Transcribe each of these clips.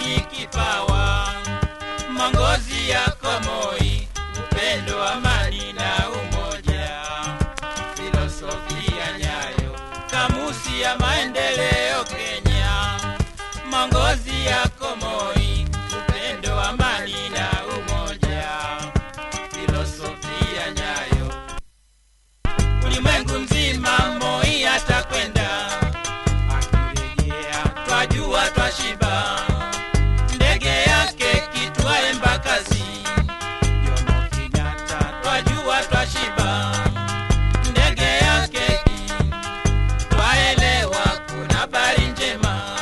ni kipawa, mongozi yako Moi, upendo, amani na umoja, filosofia Nyayo, kamusi ya maendeleo Kenya, mongozi yako Moi, upendo, amani na umoja, filosofia Nyayo, ulimwengu mzima Moi atakwenda akirejea, twajua twashiba, ndege yake kitwae Mbakazi, Jomo Kenyatta, twajua twashiba, ndege yake twaelewa, kuna habari njema.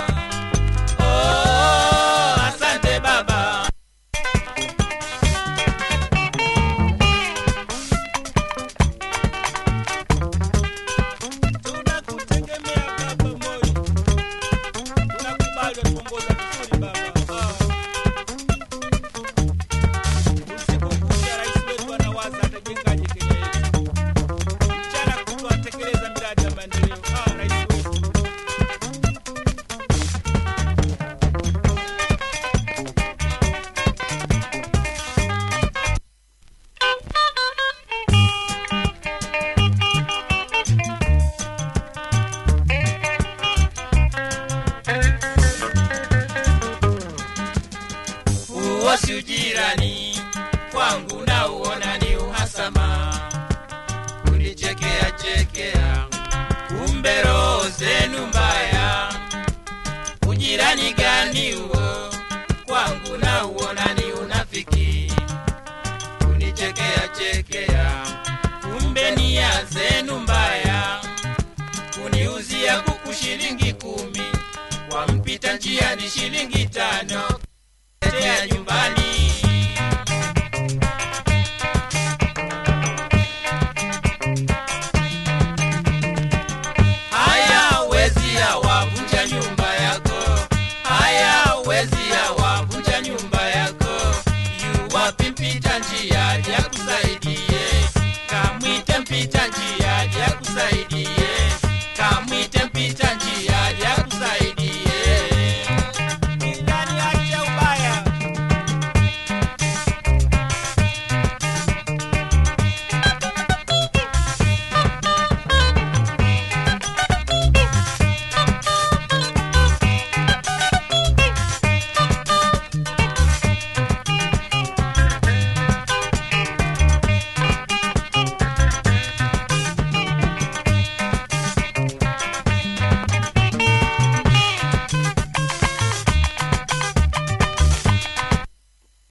Oh, asante baba. Tunakutegemea baba Moi, tunakubali watuongoza vizuri baba. Ah. Usiku kucha rais wetu anawaza atajengaje Kenya yetu, mchana kutwa atekeleza miradi ya maendeleo. Ah, rais wetu Huo si ujirani kwangu, na uona ni uhasama, kunichekea chekea, kumbe roho zenu mbaya. Ujirani gani huo kwangu, na uona ni unafiki, kunichekea chekea, kumbe nia zenu mbaya, kuniuzia kuku shilingi kumi, kwa mpita njia ni shilingi tano, tea nyuma